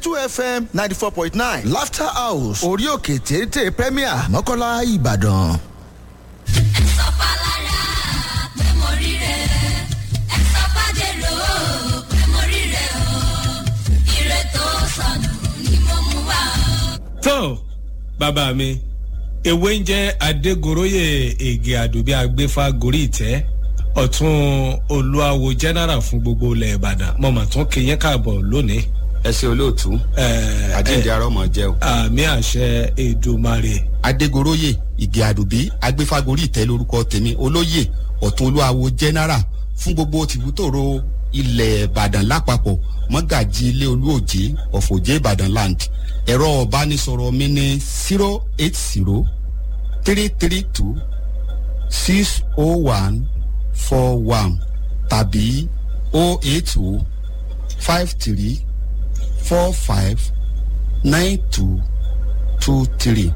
two fm ninety four point nine laughter house orí òkè téńté premier mọ́kànlá ìbàdàn. ẹ sọ fálára pé mo rí rẹ ẹ sọ fàdérò pé mo rí rẹ o ire tó sọnù ni mo mú wá o. tó bàbá mi ewé ń jẹ́ adégoróyè ègè àdùbí agbéfà gorí ìtẹ́ ọ̀tún olúwawo general fún gbogbo ilẹ̀ ìbàdàn mo mà tún kí yín káàbọ̀ lónìí. ẹ ṣe olóòtú Ẹ, àjíǹde ẹ, arọ mọ jẹ o. àmì àṣẹ èdùmarè adégoróyè ìgè àdùbí agbéfagórí ìtẹ́ lórúkọ tèmi olóyè ọ̀tún olúwawo general fún gbogbo tìbútòrò ilẹ̀ ìbàdàn lápapọ̀ mọ́gàjì ilé olúòjé ọ̀fọ̀jẹ́ ìbàdàn land ẹ̀rọ ọ̀bánisọ̀rọ̀ mi ní zero eight zero three three two six oh one four one tàbí oh eight oh five three four five nine two two three.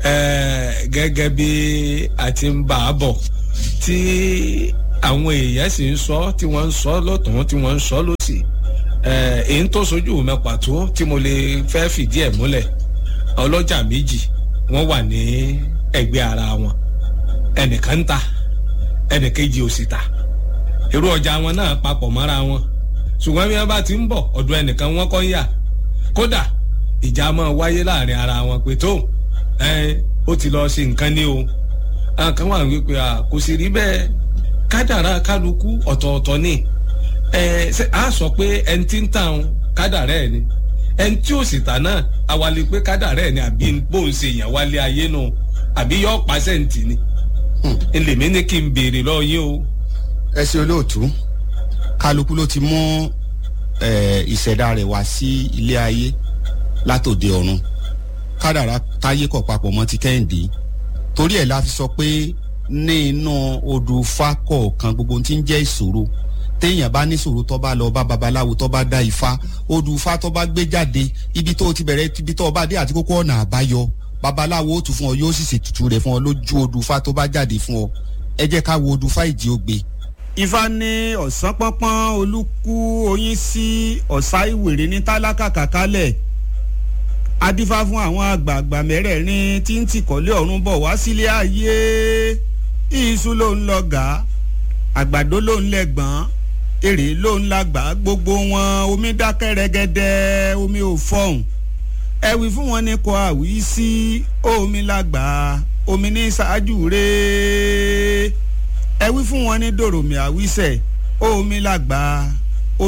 Ẹ, gẹ́gẹ́ bí a ti ń bá a bọ̀ tí àwọn èèyàn sì ń sọ tí wọ́n ń sọ lọ́tún tí wọ́n ń sọ lọ́sì ẹ, èyí tó sojú mi pàtó tí mo lè fẹ́ fìdí ẹ̀ múlẹ̀ ọlọ́jà méjì wọ́n wà ní ẹgbẹ́ ara wọn ẹnìkan ń ta ẹnìkejì ò sì ta irú ọjà wọn náà papọ̀ mọ́ra wọn ṣùgbọ́n bí wọ́n bá ti ń bọ̀ ọ̀dọ̀ ẹnìkan wọ́n kọ́ ń yà kódà ìjà máa wáyé láàrin ara wọn pé tó ẹ ó ti lọ ṣe nǹkan ní o àwọn kan wà wípé à kò sì rí bẹ́ẹ̀ kádàrá kálukú ọ̀tọ̀ọ̀tọ̀ ni ẹ ṣe á sọ pé ẹni tí ń tàn kádàrá ẹ̀ ni ẹni tí ò sì tà náà awalẹ pé kádàrá ẹ̀ ni àbí bóun ṣe yàn wálé ayé nù àbí yọ pàṣẹǹtì ni ẹlẹ́mí ní kí n béèrè lọ yín o. ẹ ṣe olóòtú kálukú ló ti mú eh, ìṣẹ̀dá rẹ̀ wá sí ilé ayé látòde ọ̀run kádàrá táyé kọ̀ papọ̀ mọ́ ti kẹ́hìndé torí ẹ̀ la fi sọ pé ní inú odò ifá kọ̀ọ̀kan gbogbo ohun tí ń jẹ́ ìṣòro téèyàn bá ní ìṣòro tó bá lọ bá babaláwo tó bá dá ifá odò ifá tó bá gbé jáde ibi tó ti bẹ̀rẹ̀ ibi tó bá dé àti kókó ọ̀nà àbáyọ babaláwo ó tù fún ọ yóò sì ṣètùtù rẹ̀ fún ọ lójú odò ifá tó bá jáde fún ọ ẹ jẹ́ ká wo odò ifá ìjì ògbé ifá ní ọ̀sán pọ́npọ́n olúkú oyin sí ọ̀sá ìwèrè ní tálákà kàkálẹ̀ adífá fún àwọn àgbààgbà mẹ́rẹ̀ẹ̀rin tí ń tìkọ́lé ọ̀run bọ̀ wá sílé ayé iṣu ló ń lọ gà àgbàdo ló ń lẹ́gbọ̀n èrè ló ń lágbà gbogbo wọn omi dákẹ́ rẹ́gẹ́dẹ́ omi ò fọ̀hún ẹ wí fún wọn ní kọ àwí sí omi lágbà omi ní ṣáájú rèé ẹ wí fún wọn ní dòròmì àwísẹ omi lágbà